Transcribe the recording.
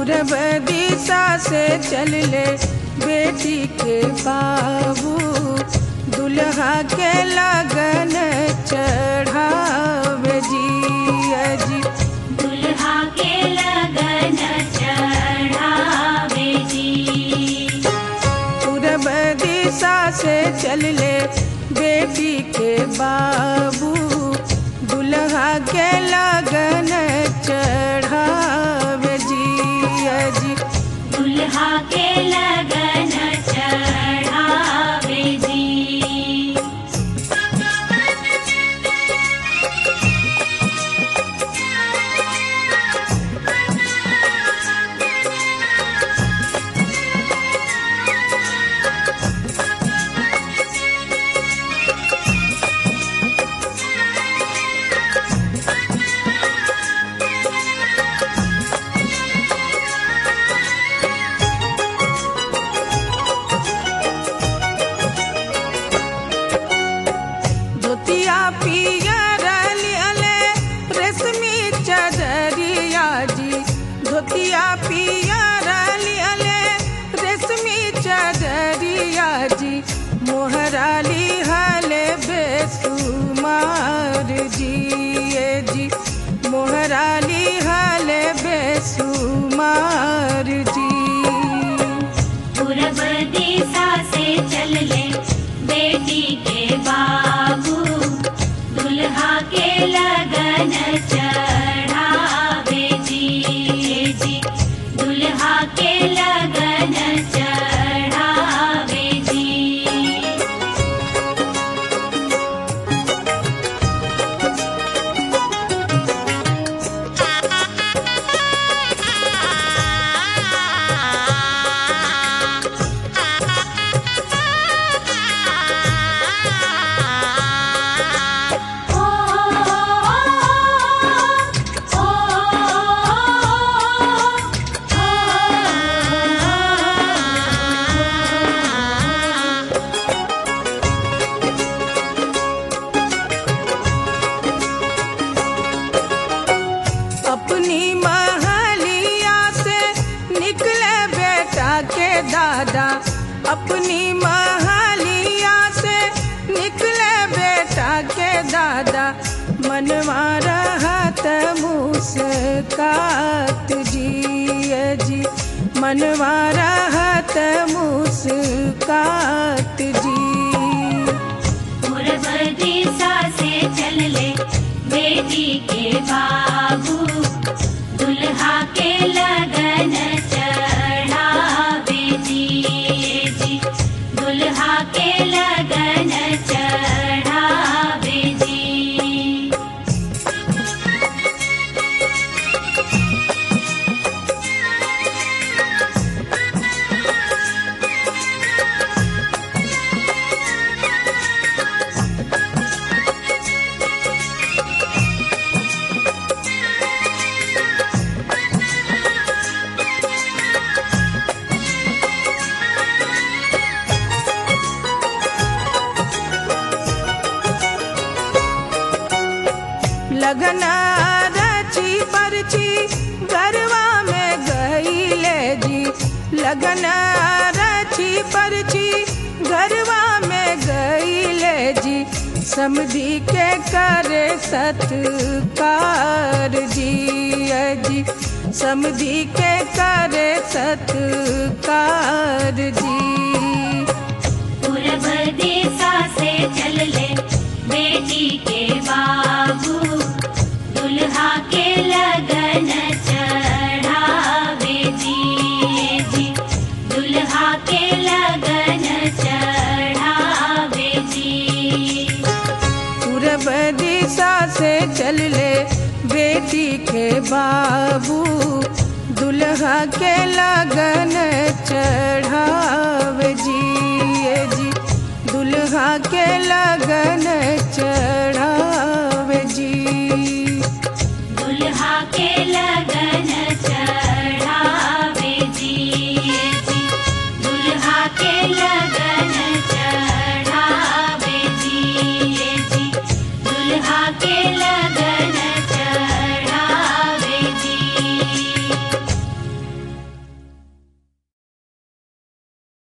पूरब दिशा से चल ले बेटी के बाबू दुल्हा के लगन चढ़ावे जी अजी दुल्हा के लगन चढ़ावे जी पूरब दिशा से चल ले बेटी के बाबू दुल्हा के लगन चढ़ावे जी अजी दुल्हा के लगन चढ़ावे जी धोतिया पियर लियले रेशमी चदरिया जी धोतिया पियर लियले रेशमी चदरिया जी मोहराली हले बेसुमार जी ए जी मोहराली हले बेसुमार जी पूरब दिशा से चल ले बेटी के बाबू दुल्हा के लगन चढ़ावे जी जी दुल्हा के लगन चढ़ावे जी ओ ओ ओ अपनी महलिया से निकले बेटा के दादा अपनी महलिया से निकले बेटा के दादा मनवा रहत मुस्कात जी ए जी मनवा रहत मुस्कात जी पूरब दिशा से चल ले बेटी के बाबू दुल्हा के लगन चढ़ावे जी जी दुल्हा के लगन चढ़ावे जी लगन रची परची गरवा में गईले जी लगन रची परची गरवा में गईले जी समधी के करे सत्कार जी अजी समधी के करे सत्कार जी पूरब दिशा से चल ले बेटी के बाबू दुल्हा के लगन चढ़ावे जी जी दुल्हा के लगन चढ़ावे जी पूरब दिशा से चल ले बेटी के बाबू दुल्हा के लगन चढ़ावे जी ए जी दुल्हा के लगन चढ़